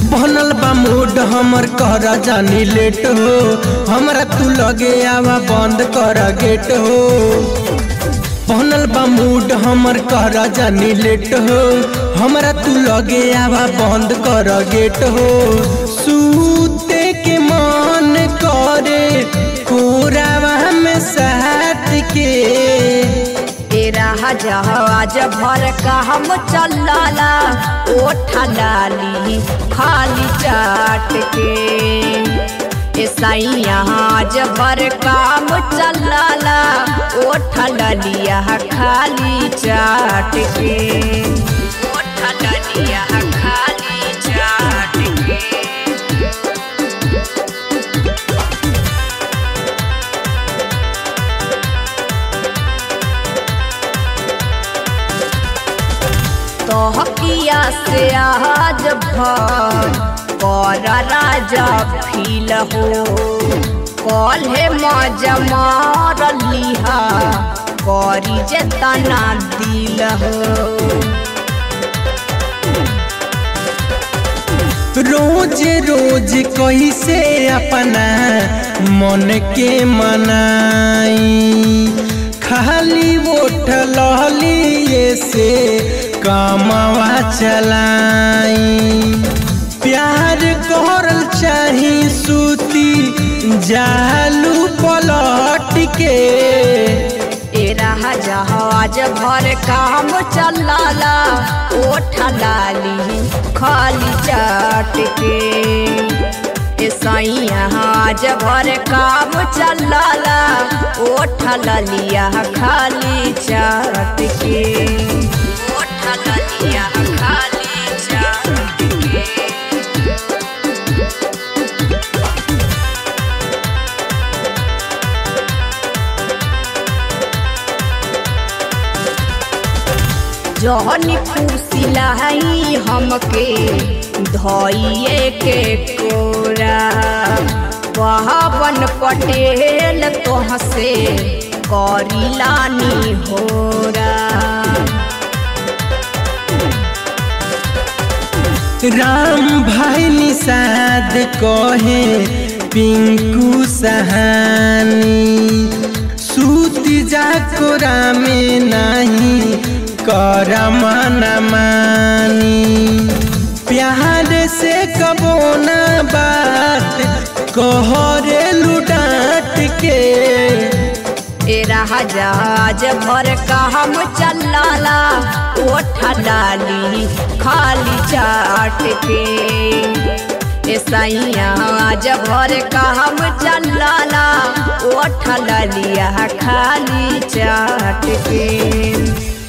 बनल बा मूड हमर कर जानी लेट हो हमरा तू लगे आवा बंद कर गेट हो बनल बा मूड हमर कर जानी लेट हो हमरा तू लगे आवा बंद कर गेट हो सूते के मन करे कोरावा में साथ के तेरा जहाज भर का हम चलाला ओठा लाली खाली चाट के सैयाज भर काम चलाला ओठा ललिया खाली चाट के ओठा ललिया खाली चाट के तोहकिया से आज भर कर राजा फील हो कल हे मजा मार लिहा करी जे तना दिल हो रोज रोज कैसे अपना मन के मनाई खाली वोट लहलिए से कमावा चलाई प्यार करल चाही सूती जालू पलट के तेरा जहाज भर काम चलाला ओठा लाली खाली चाट के सैयाज भर काम चलाला ओठा ललिया खाली चाट के ओठा ललिया खाली चाट के जहनी फूसिलाई हमके धइए के कोरा पवन पटेल तोह से करिलानी होरा राम भाई निषाद कहे पिंकू सहानी सूत जा कोरा में नहीं कर मन मानी प्यार से कबो ना बात कहरे लुटाट के तेरा जहाज भर का हम चलाला ओठा डाली खाली चाट के सैयाज भर का हम चलाला ओठा लिया खाली चाट के